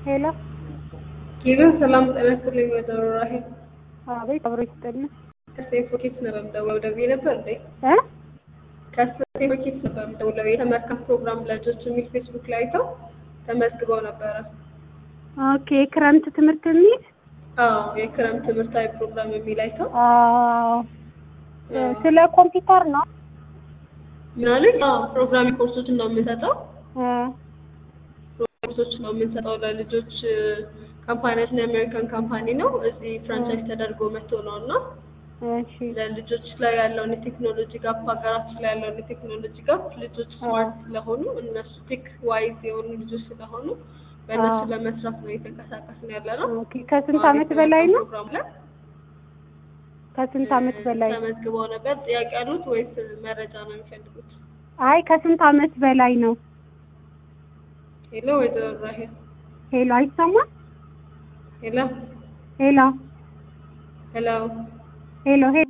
ሄሎ ኪሎ ሰላም ጤና ይስጥልኝ ወይዘሮ ራሄል አቤት አብሮ ይስጥልን ከስቴፎ ኪድስ ነበር የምደውለው ደውዬ ነበር እንዴ እ ከስቴፎ ኪድስ ነበር የምደውለው የተመልካች ፕሮግራም ልጆች የሚል ፌስቡክ ላይ አይተው ተመዝግበው ነበረ ኦኬ የክረምት ትምህርት የሚል አዎ የክረምት ትምህርታዊ ፕሮግራም የሚል አይተው አዎ ስለ ኮምፒውተር ነው ምናምን አዎ ፕሮግራሚንግ ኮርሶችን ነው የምንሰጠው እ ኮርሶች ነው የምንሰጠው ለልጆች ካምፓኒያችን የአሜሪካን ካምፓኒ ነው እዚህ ፍራንቻይዝ ተደርጎ መጥቶ ነው እና እሺ ለልጆች ላይ ያለውን የቴክኖሎጂ ጋፕ ሀገራችን ላይ ያለውን የቴክኖሎጂ ጋፕ ልጆች ስማርት ስለሆኑ እነሱ ቴክ ዋይዝ የሆኑ ልጆች ስለሆኑ በእነሱ አዎ። ለመስራት ነው እየተንቀሳቀስን ያለ ነው። ኦኬ ከስንት ዓመት በላይ ነው ፕሮግራም ላይ ከስንት ዓመት በላይ ተመዝግበው ነበር። ጥያቄ ያሉት ወይስ መረጃ ነው የሚፈልጉት? አይ ከስንት ዓመት በላይ ነው ሄሎ ወይዘሮ ራሄል ሄሎ አይሰማም ሄሎ ሄሎ ሄሎ ሄሎ ሄሎ